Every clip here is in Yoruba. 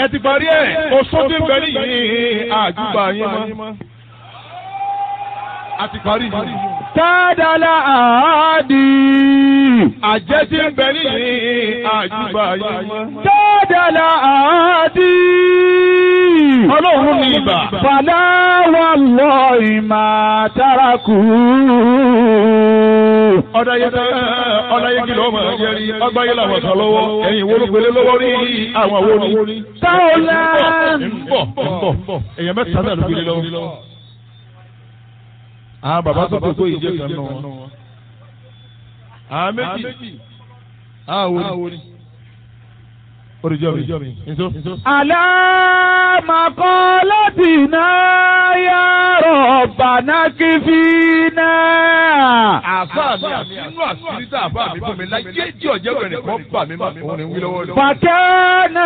ẹ ti parí ẹ̀ oṣù tí ń bẹ nìyí àjùbà yín mọ́. a ti parí yìí. Tádàlá àádì. àjẹ́ tí ń bẹ nìyí àjùbà yín mọ́. Tádàlá àádì. ọlọ́run ní ibà. Fàlà wà lọ ìmà tárakù. ọ̀dàyẹ ọ̀dàyẹ kìlọ̀ ọmọ ẹ̀jẹ̀ rí ọgbáyé làwọn kan lọ́wọ́ ẹ̀yìn wo ló pèlè lọ́wọ́ rí àwọn wo ni. Táwọlá. ń bọ̀ ń bọ̀ èèyàn mẹ́ta náà ló pèlè lọ́wọ́. àwọn bàbá tó kókó yìí jẹ́ kan náà wọn. àwọn méjì àwọn wo ni. oríjọ́ mi nso. Àlámàkọ́lọ́tìná yá rọ̀bàná kí fi náà. àfa mi àfinú àṣírí tá àfa mi fún mi láyé tí ọ̀jẹ̀ rẹ̀ nìkan bà mí mà òun ni wí lọ́wọ́ lọ́wọ́. Fàkẹ́nà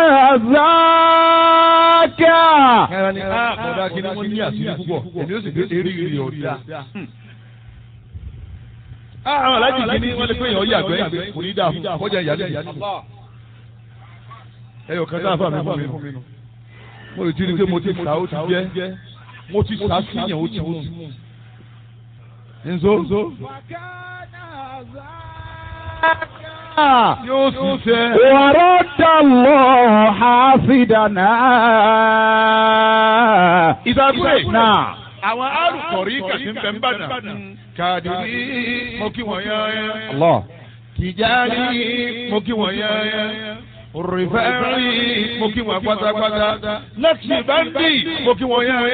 záàkà. ẹran ni a kọ̀dá kí ni wọ́n ní àṣírí púpọ̀ èmi ó sì gbé eré ìrì ọ̀dà. àwọn alájì kìíní wọ́n lè pé èèyàn yàgbẹ́ kò ní dáa fún kọjá ìyá nìyí. ẹyọ kan sáà fà mí fún mi nù. mo lè ti rí i pé mo ti sà ó ti jẹ́ mo ti sà sí yẹn ó ti mú. nzo yóò sì fẹ́. ورد الله حافظنا ìdàgbé náà. àwọn arùkọ̀rí kàtí ń bẹ ń bàdàn. kàdìrí mo kí wọ́n yán yán. Allah. Tìjárí mo kí wọ́n yán yán. Rìfẹ́rì mo kí wọ́n pátápátá. Lẹ́tì báńdì mo kí wọ́n yán yán.